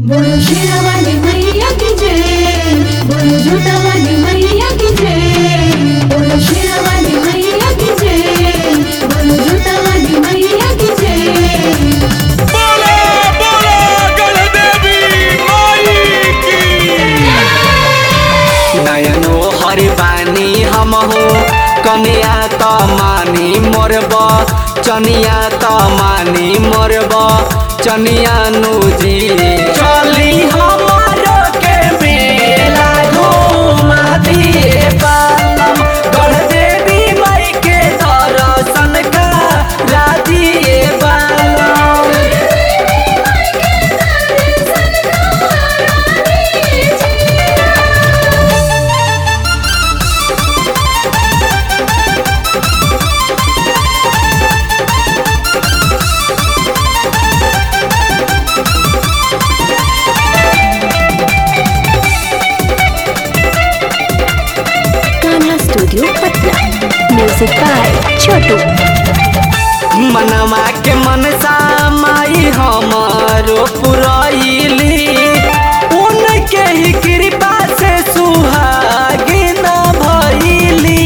बोलो शेरावाली मैया की जय बोलो झूठावाली मैया की जय बोलो शेरावाली मैया की जय बोलो झूठावाली मैया की जय बोलो बोलो गणदेवी माई की नयनो हरि बानी हम हो कनिया त मानी मोरब चनिया त मानी मोरब चनिया नुजी चली हमारो के मेला घुमा दिए पालम गढ़ देवी माई के दर्शन करा दिए पालम Kanha studio Patna music by Chhotu मनवा के मनसा माई हमारो पुरैली उनके ही कृपा से सुहागिन भइली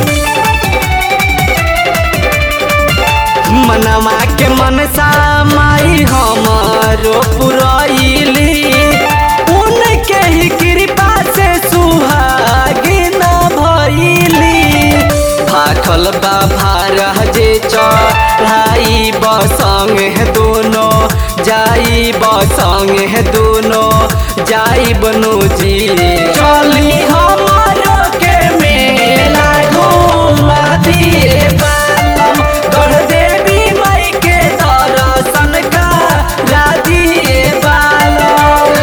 मनवा के मनसा माई हमारो पुरैली उनके ही कृपा से सुहागिन भइली भाखल बा भारह जे चढ़ाई बसंग है दोनों जाई बसंग है दोनों जाई बनु जी चली हमारो के मेला घुमा दिए पालम गढ़ देवी माई के दर्शन करा दिए पालम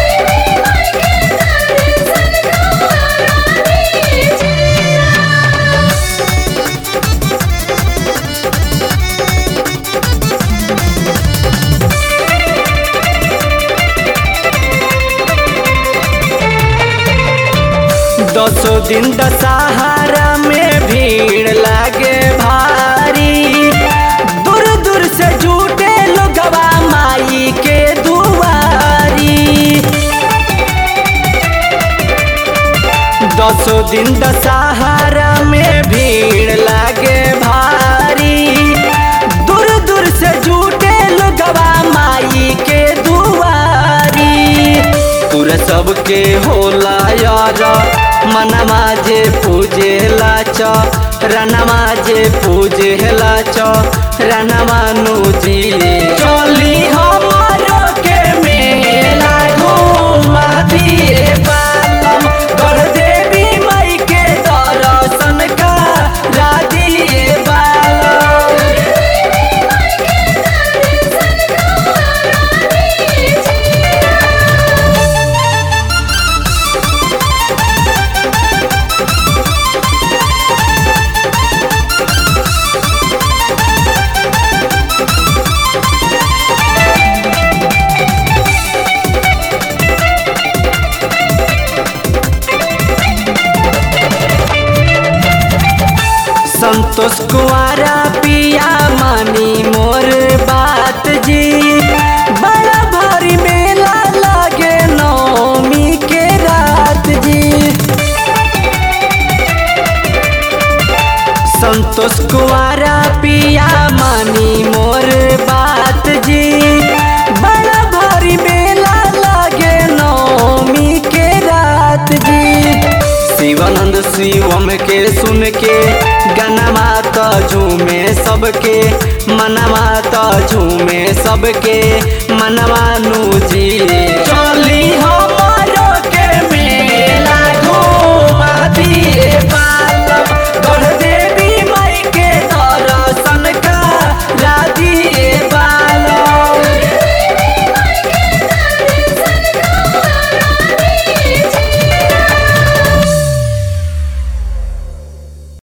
दसो दिन दशहरा में भीड़ लागे भारी दूर दूर से जुटे लोगवा माई के दुआरी दसो दिन दशहरा में भीड़ लागे भारी दूर दूर से जुटे लोगवा माई के दुआरी पूरा सबके होला यार मनवा जे पूजे लाच रनवा जे पूजे लाच रनवा नुजी चली हमारो के मेला घुमा दिए पालम गढ़ देवी माई के दर्शन करा दिए पालम संतोष कुआरा पिया मानी मोर बात जी बड़ा भारी मेला लागे नौमी के रात जी संतोष कुआरा पिया मानी मोर बात जी बड़ा भारी मेला लागे नौमी के रात जी शिवानंद शिवम के सुन के गनमा त झूमे सबके मनवा त झूमे सबके मनवा नु जी